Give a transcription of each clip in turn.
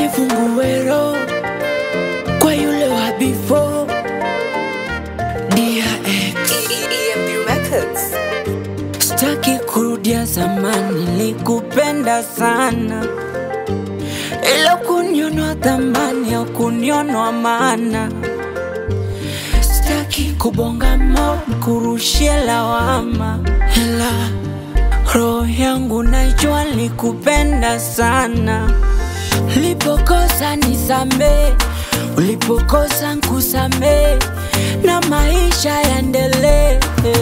nifungue roho kwa yule wa before DRX EMP Records. Sitaki kurudia zamani, nilikupenda sana, ila kunionwa thamani au kunionwa maana. Sitaki kubonga mo kurushia lawama, ila roho yangu najua nilikupenda sana. Ulipokosa nisamee, ulipokosa nkusamee, na maisha yaendelee.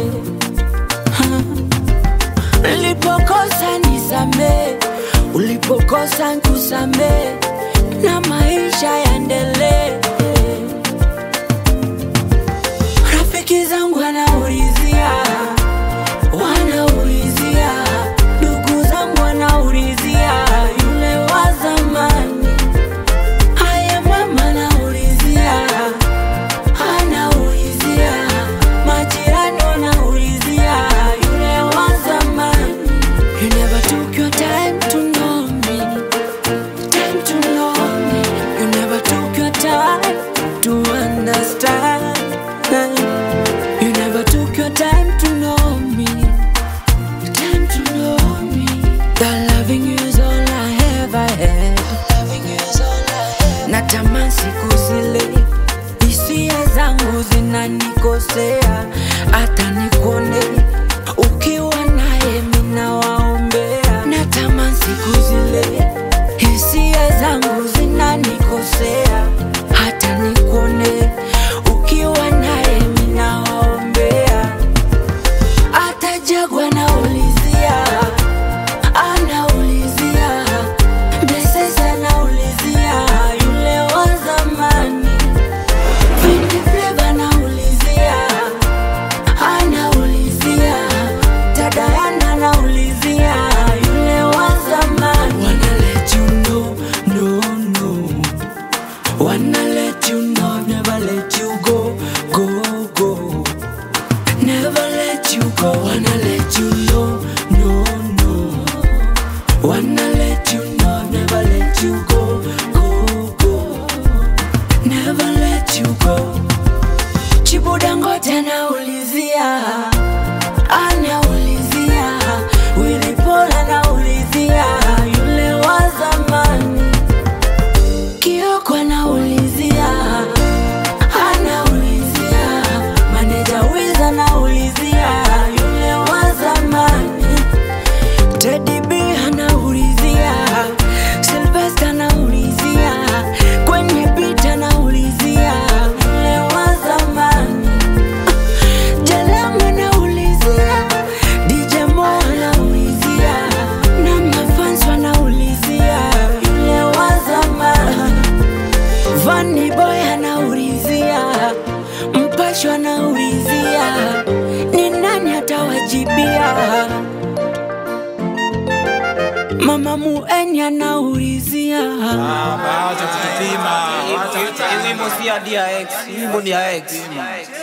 Ulipokosa nisamee, ulipokosa nkusamee, na maisha yaendelee. Rafiki zangu wanaulizia, wanaulizia, ndugu zangu wanaulizia, yule wa zamani. Haya mama anaulizia, anaulizia, majirani wanaulizia, yule wa zamani. You never took your time to know me, time to know me. You never took your time to understand. You never took your time to know me, time to know me. That loving you is all I ever had. Loving you is all I had. Natamani siku zile hisia zangu zinanikosea, hata nikone ukiwa naye mina waombea. Natamani siku zile hisia zangu zinanikosea, hata nikone ukiwa naye mina waombea. Hata Jagwa anaulizia, anaulizia, Blessings anaulizia, yule wa zamani. Vindi Flava anaulizia, anaulizia, Tadayana anaulizia, yule wa zamani. Wanna let you know, no, no. Wanna let you know, never let you go, go, go. Never let you go, wanna let you know, no, no. Wanna let you know, never let you go, go, go. Never let you go. Chibudangote anaulizia, anaulizia, Willy Paul anaulizia, yule wa zamani. Kioko anaulizia, anaulizia, maneja Wiz anaulizia, yule wa zamani. Teddy B anaulizia, Sylvester anaulizia, kwenye beat anaulizia, yule wa zamani. Jalam anaulizia, DJ Mo anaulizia, na mafans wanaulizia, yule wa zamani. Vanny Boy anaulizia, Mpasho anaulizia, ni nani atawajibia? Mama Mueni anaulizia, Acha kutupima. Acha- Hii wimbo si ya DRX, hii wimbo ni ya X.